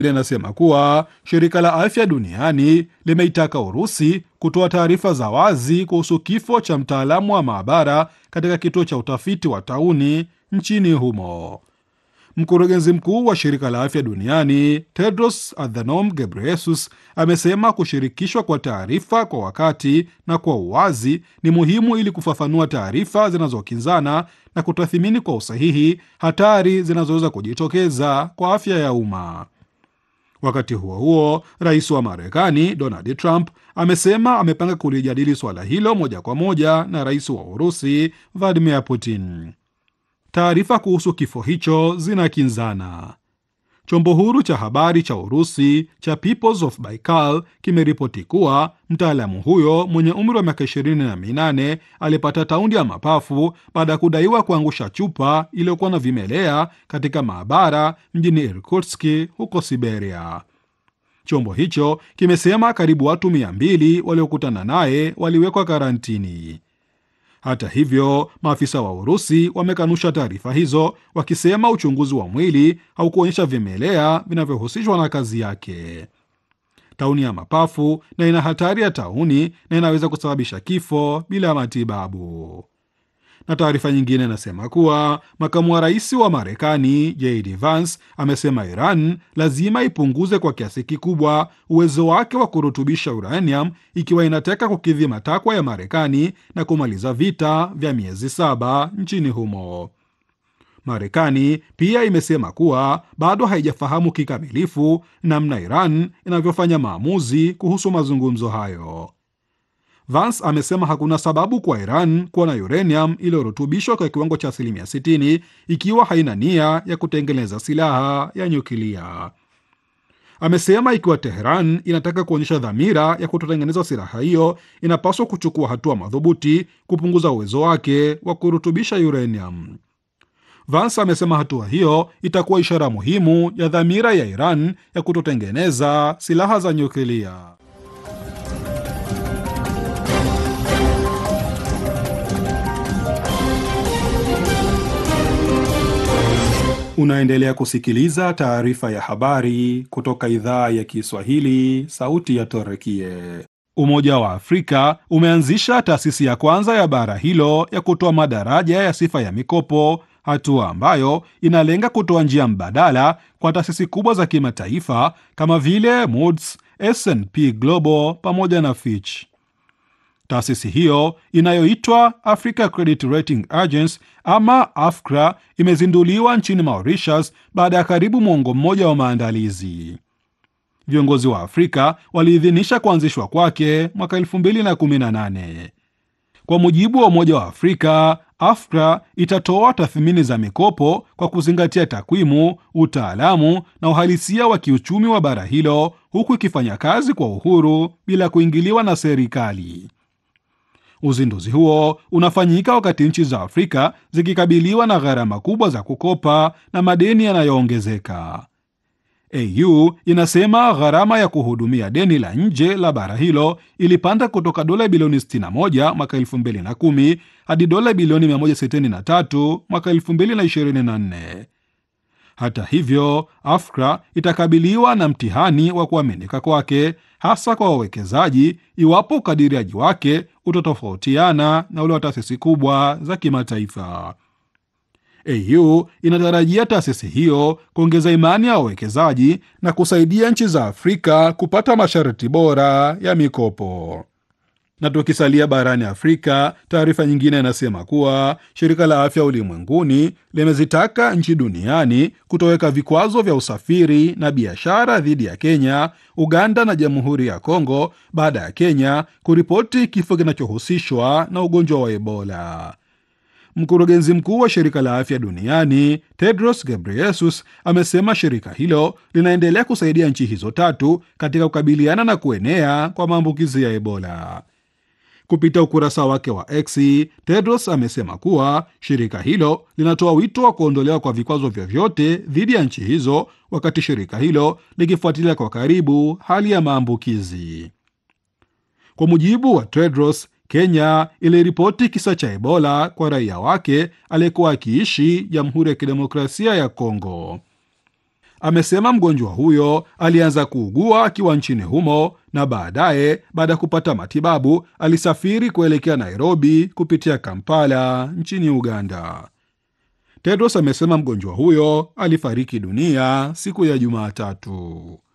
linasema kuwa shirika la afya duniani limeitaka Urusi kutoa taarifa za wazi kuhusu kifo cha mtaalamu wa maabara katika kituo cha utafiti wa tauni nchini humo. Mkurugenzi mkuu wa shirika la afya duniani Tedros Adhanom Ghebreyesus amesema kushirikishwa kwa taarifa kwa wakati na kwa uwazi ni muhimu ili kufafanua taarifa zinazokinzana na kutathimini kwa usahihi hatari zinazoweza kujitokeza kwa afya ya umma. Wakati huo huo, rais wa Marekani Donald Trump amesema amepanga kulijadili suala hilo moja kwa moja na rais wa Urusi Vladimir Putin. Taarifa kuhusu kifo hicho zinakinzana. Chombo huru cha habari cha Urusi cha Peoples of Baikal kimeripoti kuwa mtaalamu huyo mwenye umri wa miaka ishirini na minane alipata taundi ya mapafu baada ya kudaiwa kuangusha chupa iliyokuwa na vimelea katika maabara mjini Irkutsk huko Siberia. Chombo hicho kimesema karibu watu mia mbili waliokutana naye waliwekwa karantini. Hata hivyo, maafisa wa Urusi wamekanusha taarifa hizo, wakisema uchunguzi wa mwili haukuonyesha vimelea vinavyohusishwa na kazi yake. Tauni ya mapafu na ina hatari ya tauni na inaweza kusababisha kifo bila matibabu. Na taarifa nyingine inasema kuwa makamu wa rais wa Marekani JD Vance amesema Iran lazima ipunguze kwa kiasi kikubwa uwezo wake wa kurutubisha uranium ikiwa inataka kukidhi matakwa ya Marekani na kumaliza vita vya miezi saba nchini humo. Marekani pia imesema kuwa bado haijafahamu kikamilifu namna Iran inavyofanya maamuzi kuhusu mazungumzo hayo. Vance amesema hakuna sababu kwa Iran kuwa na uranium iliyorutubishwa kwa kiwango cha asilimia 60 ikiwa haina nia ya kutengeneza silaha ya nyuklia. Amesema ikiwa Teheran inataka kuonyesha dhamira ya kutotengeneza silaha hiyo, inapaswa kuchukua hatua madhubuti kupunguza uwezo wake wa kurutubisha uranium. Vance amesema hatua hiyo itakuwa ishara muhimu ya dhamira ya Iran ya kutotengeneza silaha za nyuklia. Unaendelea kusikiliza taarifa ya habari kutoka idhaa ya Kiswahili, sauti ya Torekie. Umoja wa Afrika umeanzisha taasisi ya kwanza ya bara hilo ya kutoa madaraja ya sifa ya mikopo, hatua ambayo inalenga kutoa njia mbadala kwa taasisi kubwa za kimataifa kama vile Moody's, S&P Global pamoja na Fitch. Taasisi hiyo inayoitwa Africa Credit Rating Agency ama AFCRA imezinduliwa nchini Mauritius baada ya karibu mwongo mmoja wa maandalizi. Viongozi wa Afrika waliidhinisha kuanzishwa kwake mwaka 2018. Kwa mujibu wa Umoja wa Afrika, AFCRA itatoa tathmini za mikopo kwa kuzingatia takwimu, utaalamu na uhalisia wa kiuchumi wa bara hilo, huku ikifanya kazi kwa uhuru bila kuingiliwa na serikali. Uzinduzi huo unafanyika wakati nchi za Afrika zikikabiliwa na gharama kubwa za kukopa na madeni yanayoongezeka. AU inasema gharama ya kuhudumia deni la nje la bara hilo ilipanda kutoka dola bilioni 61 mwaka 2010 hadi dola bilioni 163 mwaka 2024. Hata hivyo, AFCRA itakabiliwa na mtihani wa kuaminika kwake, hasa kwa wawekezaji, iwapo ukadiriaji wake utatofautiana na ule wa taasisi kubwa za kimataifa. AU inatarajia taasisi hiyo kuongeza imani ya wawekezaji na kusaidia nchi za Afrika kupata masharti bora ya mikopo. Na tukisalia barani Afrika, taarifa nyingine inasema kuwa shirika la afya ulimwenguni limezitaka nchi duniani kutoweka vikwazo vya usafiri na biashara dhidi ya Kenya, Uganda na Jamhuri ya Kongo baada ya Kenya kuripoti kifo kinachohusishwa na ugonjwa wa Ebola. Mkurugenzi mkuu wa shirika la afya duniani Tedros Ghebreyesus amesema shirika hilo linaendelea kusaidia nchi hizo tatu katika kukabiliana na kuenea kwa maambukizi ya Ebola. Kupitia ukurasa wake wa X, Tedros amesema kuwa shirika hilo linatoa wito wa kuondolewa kwa vikwazo vyovyote dhidi ya nchi hizo, wakati shirika hilo likifuatilia kwa karibu hali ya maambukizi. Kwa mujibu wa Tedros, Kenya iliripoti kisa cha Ebola kwa raia wake aliyekuwa akiishi Jamhuri ya Kidemokrasia ya Kongo. Amesema mgonjwa huyo alianza kuugua akiwa nchini humo na baadaye, baada ya kupata matibabu, alisafiri kuelekea Nairobi kupitia Kampala nchini Uganda. Tedros amesema mgonjwa huyo alifariki dunia siku ya Jumatatu.